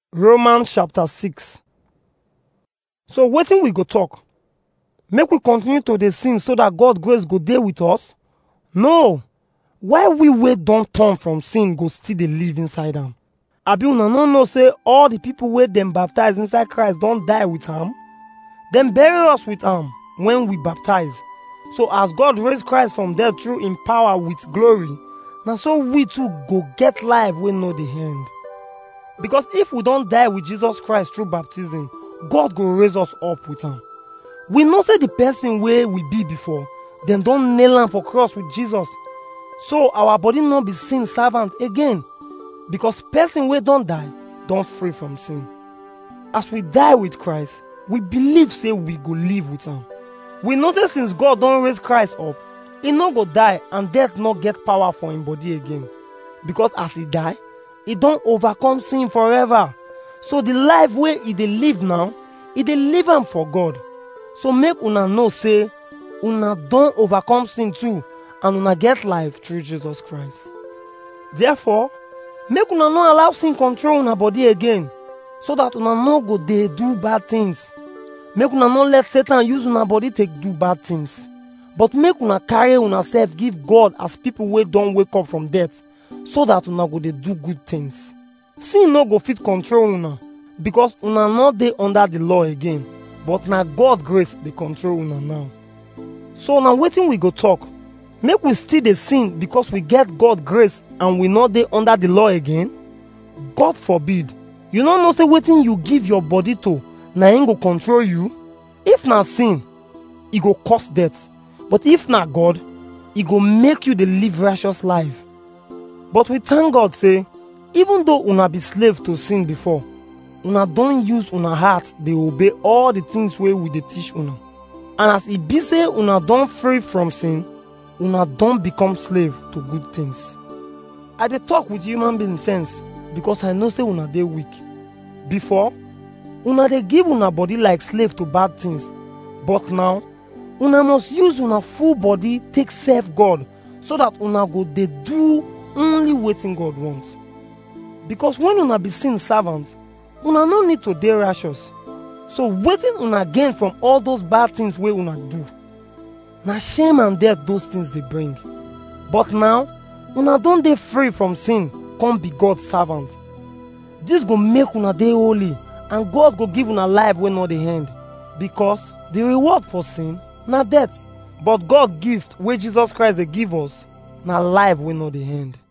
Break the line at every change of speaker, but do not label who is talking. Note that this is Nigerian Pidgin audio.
Romans chapter 6. So wetin we go talk? Make we continue to dey sin so that God grace go dey with us? No. Why we wey don turn from sin go still dey live inside am? Abi una no know say all the people wey dem baptize inside Christ don die with am? Dem bury us with am when we baptize. So as God raise Christ from death through im power with glory, na so we too go get life wey no dey end. Because if we don die with Jesus Christ through baptism, God go raise us up with am. We know say the person wey we be before, dem don nail am for cross with Jesus. So our body no be sin servant again. Because person wey don die don free from sin. As we die with Christ, we believe say we go live with am. We know say since God don raise Christ up, e no go die and death no get power for im body again. Because as e die, e don overcome sin forever. So the life wey e dey live now, e dey live am for God. So make una know say una don overcome sin too and una get life through Jesus Christ. Therefore, make una no allow sin control una body again so that una no go dey do bad things. Make una no let Satan use una body take do bad things. But make una carry una self give God as people wey don wake up from death so that una go dey do good things. Sin no go fit control una because una no dey under the law again but na God grace dey control una now. So na wetin we go talk? Make we still dey sin because we get God grace and we no dey under the law again? God forbid. You no know say wetin you give your body to na im go control you? If na sin, e go cause death. But if na God, e go make you dey live righteous life. But we thank God say, even though una be slave to sin before, una don use una heart dey obey all the things wey we dey teach una. And as e be say una don free from sin, una don become slave to good things. I dey talk with human being sense because I know say una dey weak. Before, una dey give una body like slave to bad things. But now, una must use una full body take serve God so that una go dey do only wetin God wants. Because when una be sin servant, una no need to dey righteous. So wetin una gain from all those bad things wey una do? Na shame and death those things dey bring. But now, una don dey free from sin, come be God servant. This go make una dey holy and God go give una life wey no dey end. Because the reward for sin na death, but God gift wey Jesus Christ dey give us na life wey no dey end.